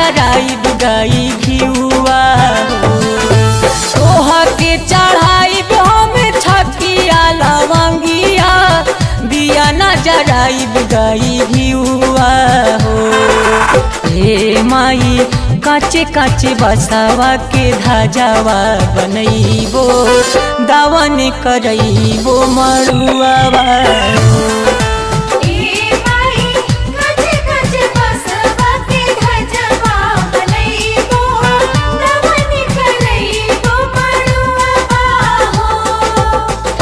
जराइब गाई घिउआ हो तोहा के चढ़ाइब हम छकिया लवंगिया दिया न जराइब गाई घिउआ हो हे माई काचे काचे बसावा के धाजावा बनैबो दावन करैबो मरुआवा ए माई कचे कचे बसवा के धजवा बनैबो नवन करैबो मड़ुआ हो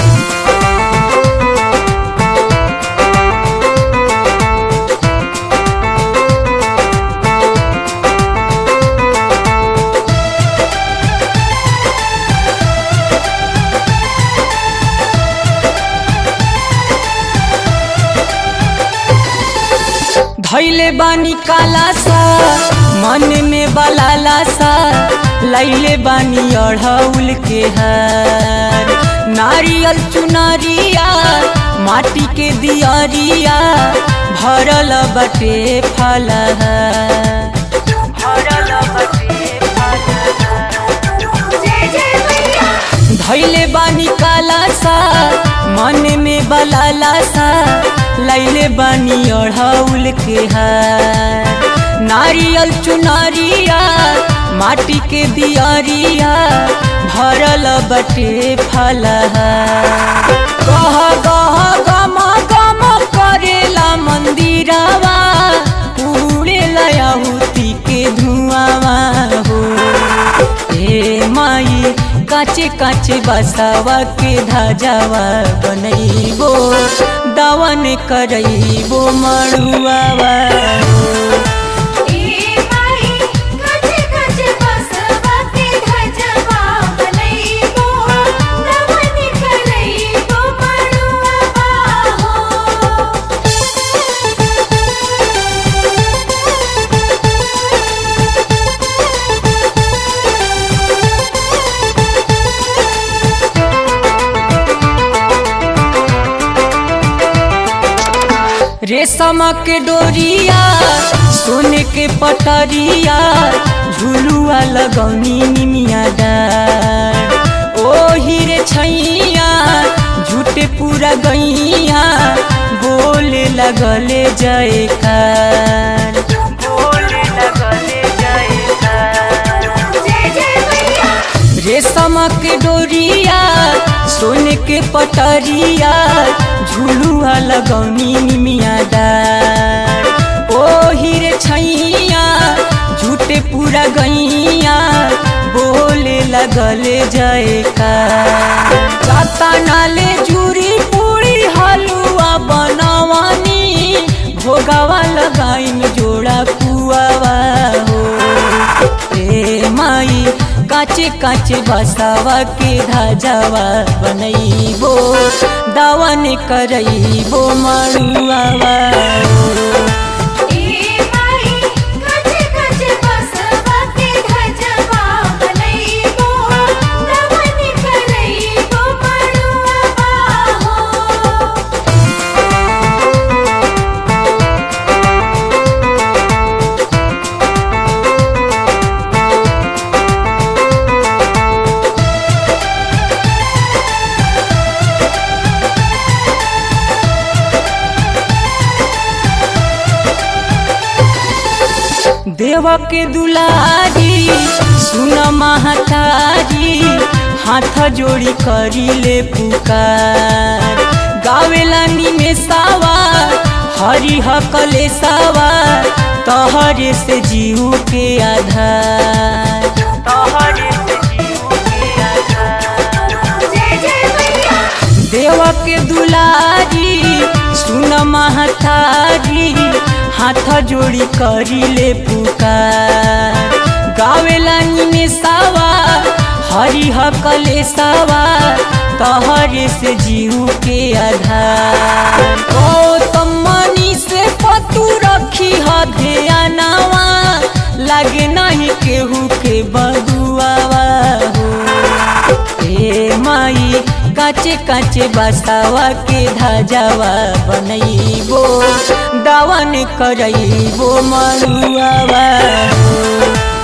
धैले बानी काला सा मन में बलाला सा लैले बानी अढ़ौल के हार नारियल चुनरिया माटी के दियरिया भरल बटे फलहार भरल बटे जय जय मैया धैले बानी काला सा मन में बलाला सा लैले बानी अढ़ौल के हार नारियल चुनरिया माटी के दियरिया भरल बटे फलहार गह गह गम गम करेला मंदिरवा उड़ेला आहुति के धुआवा हो हे माई काचे काचे बसावा के धाजावा बनैबो दावन करैबो मड़ुआवा ए माई कचे कचे बसवा के धजवा बनैबो नवन करैबो मड़ुआ हो रेशम के डोरिया सोने के पटरिया झुलुआ लगौनी निमिया डार ओ हीरे छैया झूठे पूरा गैया बोले लगले जयकार बोले लगले जयकार जय जय मैया रेशम के डोरिया सोने के पटरिया झुलुआ लगौनी निमिया डार ओ हीरे छैया झूठे पूरा गैया बोले लगले जयकार जाता नाले जूरी पूरी हलुआ बनवानी भोगावा लगाइन जोड़ा पुआवा हो ए माई काचे काचे बसावा के धाजावा बनैबो दावन करैबो मड़ुआवा ए माई कचे कचे बसवा के धजवा बनैबो नवन करैबो मड़ुआ हो देव के दुलारी सुन महतारी हाथ जोड़ी करी ले पुकार गावेला निमेषावा हरि हकले सावा तहरे से जीव के आधार तहरे से जीव के आधार जय जय मैया देव के दुलारी सुन महतारी हाथ जोड़ी करी ले पुकार गावेला निमेषावा हरि हकले सावा तहरे से जीव के आधार गौतम मनी से पतू रखी ह ध्यानवा लागे नहीं केहू के बदुआवा हो हे माई काचे काचे बसावा के धाजावा बनैबो दावन करैबो मरुआवा हो